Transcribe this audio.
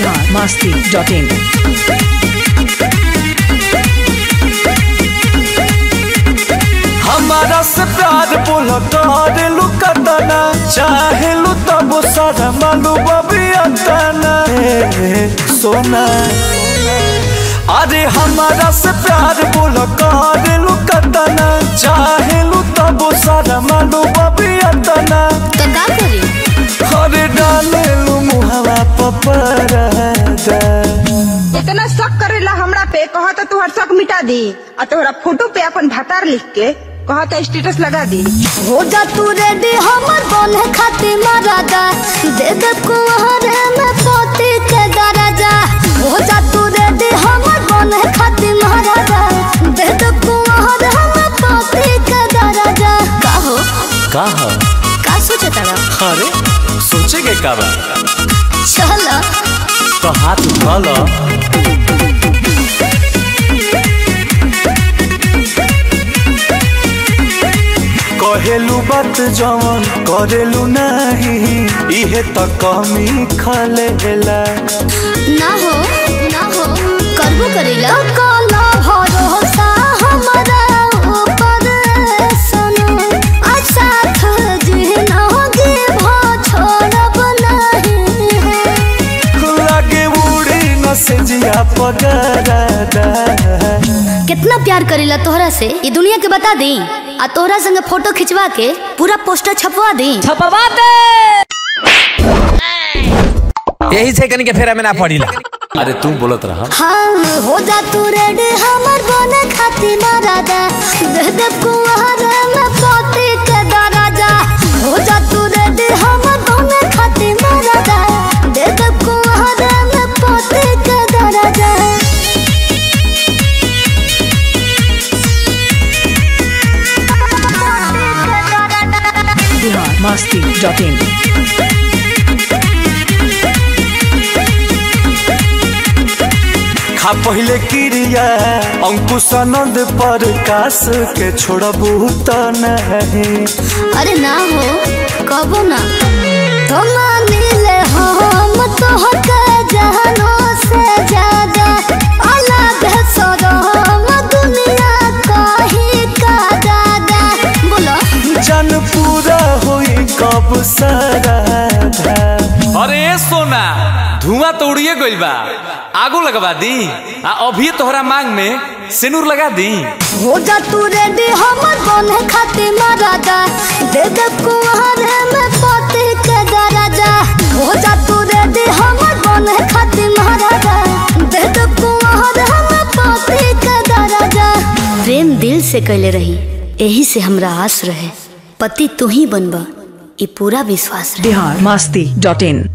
Bihar Masti dot in हमारा से प्यार बोल कर लू कतना चाहे लू तब सारा मालू बबी अतना सोना अरे हमारा से प्यार बोल कर लू कतना चाहे लू तब सारा मालू बबी अतना तो का करी अरे डाले लू मुहवा पपरा इतना शक करेला हमरा पे कहत तुहर शक मिटा दी और तोहरा फोटो पे अपन भतार लिख के कहत स्टेटस लगा दी हो जा तू रेडी हमर बने खातिर मरादा दे दे कुहरे में पोती के दराजा हो जा तू रेडी हमर बने खातिर मरादा दे दे कुहरे में पोती के दराजा का हो का है? का सोचे तारा अरे सोचे के का बा चल तो हाथ उठा लो कहेलू बात जवन करेलू नहीं इहे त कमी खलेला ना हो ना हो करबो करेला काला भरोसा हमारा ऊपर सुनो आ साथ जिनोगे भो छोड़ब नहीं लागे उड़ी न से जिया पगरादा कितना प्यार करेला तोहरा से ये दुनिया के बता दी आ तोहरा संगे फोटो खिंचवा के पूरा पोस्टर छपवा दी यही से कनी के फेरा में ना पड़ीला अरे तू बोलत रहा हाँ हो जा तू रेडी हमर बने खातिर मरादा दे दे कुंवर में पोती के दराजा हो जा तू रेडी हमर बने खातिर मरादा दे दे कुंवर में पोती के दराजा बिहार मस्ती डॉट इन खा पहले क्रिया अंकुश आनंद पर कास के छोड़बू त नहीं अरे ना हो कबो ना तो मानिले हम तो हक जहानो से ज्यादा अलग है सदम दुनिया कहीं का दादा बोलो जन पूरा होई कब सराधा अरे ए सोना धुआं तो उड़िए गइल बा आगो लगवा दी आ अभी तोहरा मांग में सिनुर लगा दी हो जा तू रेडी हमर बने खातिर मरादा दे दे कुहरे में पोती के दराजा हो जा तू रेडी हमर बने खातिर मरादा दे दे कुहरे में पोती के दराजा प्रेम दिल से कैले रही यही से हमरा आस रहे पति तू ही बनबा ई पूरा विश्वास रहे बिहार मस्ती डॉट इन